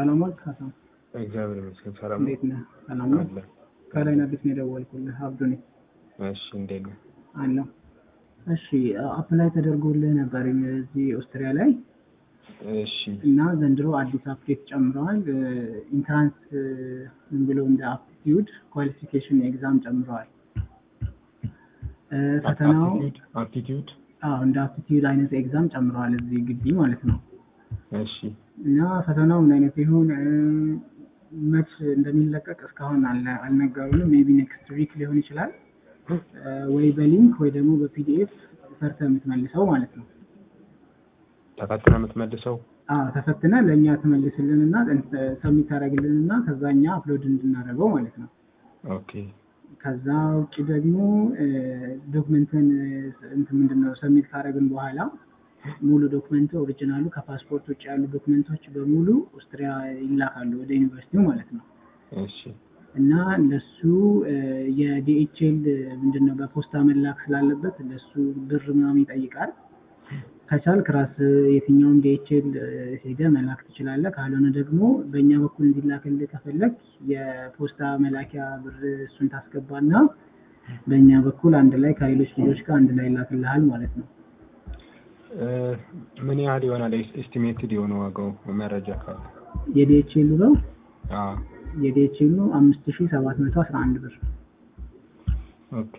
ሰላም ዋልክ ሀሳን? እግዚአብሔር ይመስገን ሰላም ነው። እንዴት ነህ? ሰላም ነው። አለ። ከላይ አዲስ ነው የደወልኩልህ። አብዱ ነኝ እሺ እንዴት ነው? አለሁ። እሺ አፕላይ ተደርጎልህ ነበር እዚህ ኦስትሪያ ላይ እሺ እና ዘንድሮ አዲስ አፕዴት ጨምረዋል። ኢንትራንስ ምን ብለው እንደ አፕቲቲዩድ ኳሊፊኬሽን ኤግዛም ጨምረዋል። እ፣ ፈተናው አፕቲቲዩድ አፕቲቲዩድ አዎ እንደ አፕቲቲዩድ አይነት ኤግዛም ጨምረዋል እዚህ ግቢ ማለት ነው። እሺ እና ፈተናው ምን አይነት ይሁን እ፣ መች እንደሚለቀቅ እስካሁን አልነ- አልነገሩንም። ሜቢ ኔክስት ዊክ ሊሆን ይችላል እ፣ ወይ በሊንክ ወይ ደግሞ በፒዲኤፍ ሰርተህ የምትመልሰው ማለት ነው። ተፈትነ የምትመልሰው አዎ ተፈትነ ለእኛ ትመልስልንና ሰሚት ታደርግልንና ከዛ እኛ አፕሎድ እንድናደርገው ማለት ነው። ኦኬ ከዛ ውጭ ደግሞ ዶክመንትን እንትን ምንድን ነው ሰሚት ካደረግን በኋላ ሙሉ ዶክመንት ኦሪጂናሉ ከፓስፖርት ውጭ ያሉ ዶክመንቶች በሙሉ ኦስትሪያ ይላካሉ ወደ ዩኒቨርሲቲው ማለት ነው። እሺ እና ለሱ የዲኤችኤል ምንድን ነው በፖስታ መላክ ስላለበት ለሱ ብር ምናምን ይጠይቃል። ከቻልክ ራስ የትኛውም ዲኤችኤል ሄደህ መላክ ትችላለህ። ካልሆነ ደግሞ በእኛ በኩል እንዲላክልህ ከፈለግ የፖስታ መላኪያ ብር እሱን ታስገባና በእኛ በኩል አንድ ላይ ከሌሎች ልጆች ጋር አንድ ላይ ይላክልሃል ማለት ነው። እ፣ ምን ያህል ይሆናል ኤስቲሜትድ የሆነ ዋጋው መረጃ ካለ? የዲኤችኤሉ ነው አዎ የዲኤችኤሉ አምስት ሺ ሰባት መቶ አስራ አንድ ብር ኦኬ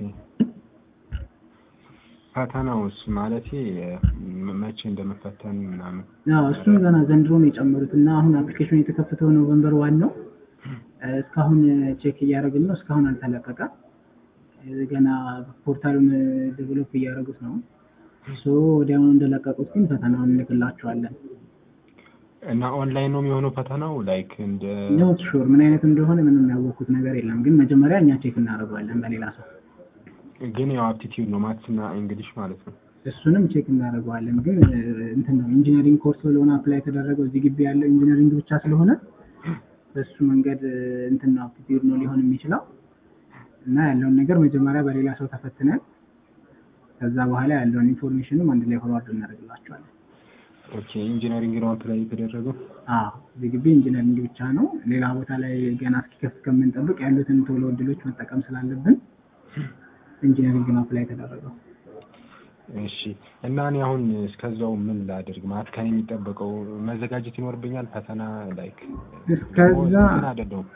ፈተናውስ ማለቴ ም- መቼ እንደመፈተን ምናምን አዎ እሱን ገና ዘንድሮ ነው የጨመሩት እና አሁን አፕሊኬሽኑ የተከፈተው ኖቨምበር ዋን ነው። እ፣ እስካሁን ቼክ እያደረግን ነው። እስካሁን አልተለቀቀም። እ፣ ገና ፖርታሉን ዴቨሎፕ እያደረጉት ነው። ሶ ወዲያውኑ እንደለቀቁት ግን ፈተናውን እንልክላቸዋለን። እና ኦንላይን ነው የሚሆነው ፈተናው ላይክ እንደ ኖት ሹር ምን አይነት እንደሆነ ምንም ያወቅኩት ነገር የለም። ግን መጀመሪያ እኛ ቼክ እናደርገዋለን በሌላ ሰው። ግን ያው አፕቲቲዩድ ነው ማትስ እና እንግሊሽ ማለት ነው። እሱንም ቼክ እናደርገዋለን። ግን እ፣ እንትን ነው ኢንጂነሪንግ ኮርስ ስለሆነ አፕላይ የተደረገው እዚህ ግቢ ያለው ኢንጂነሪንግ ብቻ ስለሆነ በሱ መንገድ እ፣ እንትን ነው አፕቲቲዩድ ነው ሊሆን የሚችለው እና ያለውን ነገር መጀመሪያ በሌላ ሰው ተፈትነን ከዛ በኋላ ያለውን ኢንፎርሜሽንም አንድ ላይ ፎርዋርድ እናደርግላቸዋለን። ኦኬ ኢንጂነሪንግ ነው አፕላይ የተደረገው። አዎ እዚህ ግቢ ኢንጂነሪንግ ብቻ ነው። ሌላ ቦታ ላይ ገና እስኪከፍት ከምንጠብቅ ያሉትን ቶሎ እድሎች መጠቀም ስላለብን ኢንጂነሪንግ ነው አፕላይ የተደረገው። እሺ እና እኔ አሁን እስከዛው ምን ላድርግ ማለት ከኔ የሚጠበቀው መዘጋጀት ይኖርብኛል ፈተና ላይክ እስከዛ ምን አይደለሁም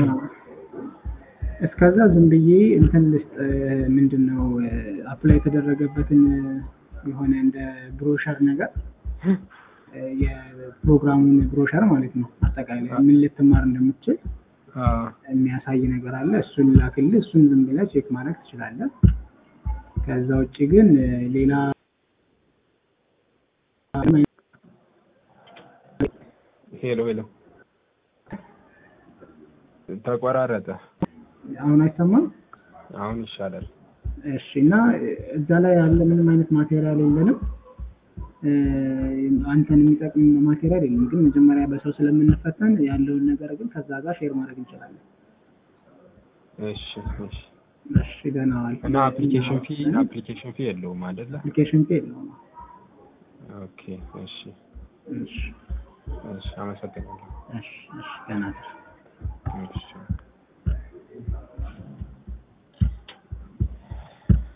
እስከዛ ዝም ብዬ እንትን ልስጥ ምንድን ነው አፕላይ የተደረገበትን የሆነ እንደ ብሮሸር ነገር እ፣ የፕሮግራሙን ብሮሸር ማለት ነው። አጠቃላይ ምን ልትማር እንደምትችል የሚያሳይ ነገር አለ። እሱን ላክልህ። እሱን ዝም ብለህ ቼክ ማድረግ ትችላለህ። ከዛ ውጭ ግን እ፣ ሌላ ሄሎ ሄሎ ተቆራረጠ አሁን አይሰማም። አሁን ይሻላል እሺ እና እዛ ላይ ያለ ምንም አይነት ማቴሪያል የለንም። እ፣ አንተን የሚጠቅም ማቴሪያል የለም። ግን መጀመሪያ በሰው ስለምንፈተን ያለውን ነገር ግን ከዛ ጋር ሼር ማድረግ እንችላለን። እሺ እሺ እሺ ደህና ዋል። እና አፕሊኬሽን ፊ አፕሊኬሽን ፊ የለውም አይደለ አፕሊኬሽን ፌ የለውም። ኦኬ እሺ እሺ እሺ አመሰግናለሁ እሺ እሺ ደህና ነህ። እሺ